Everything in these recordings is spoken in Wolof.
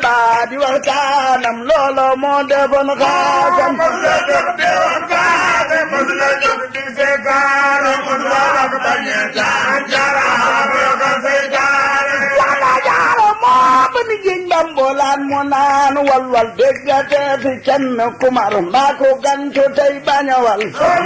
baa di waxtaanam loolo moo defoon xaasam wala jaara moo ba ni géej bambolaan mu naan walwal déggate fi kenn kumar mbaa ko gantu tey bañawal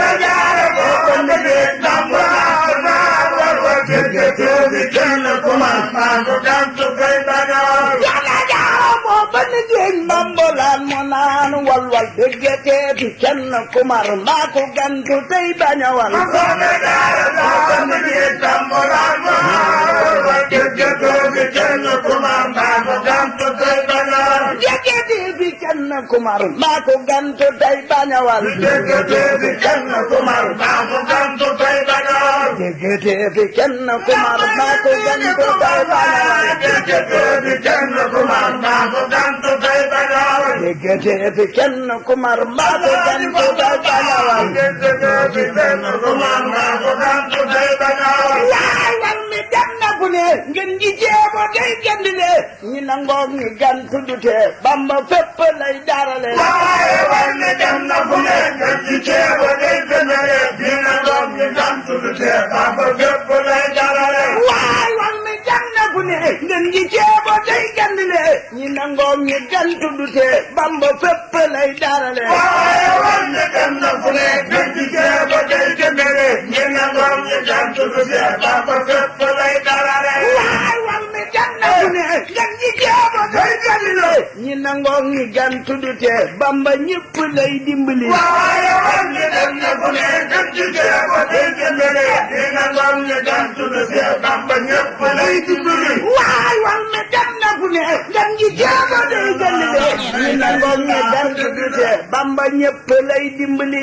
yàlla jaara moo ba ni géej bambolaan mu naan walwal déggate fi kenn kumar mbaa ko gantu tey bañawal déggate fi kenn kumar mbaa ko gantu tey bañawal déggate fi kenn kumar mbaa ko gantu tey bañawal déggate fi kenn kumar mbaa ko gantu tey bañawal déggate fi kenn kumar mbaa ko gantu tey bañawal waay wal mi dem na fu ne ngeen ji jeebo day gandile ñi nangoog ñi gantu dute bamba fépp lay darale waay wal mi dem na fu ne ngeen ji jeebo day gandile ñi nangoog ñi gantu dute bamba fépp lay darale waay wal mi dem na fu ne ngeen ji jeebo day gandile ñi nangoog ñi gantu dute bamba ñëpp lay dimbali waay wal mi dem na fu ne ngeen ji jeebo day gandile ñi nangoog ñi gantu dute bamba ñëpp lay dimbali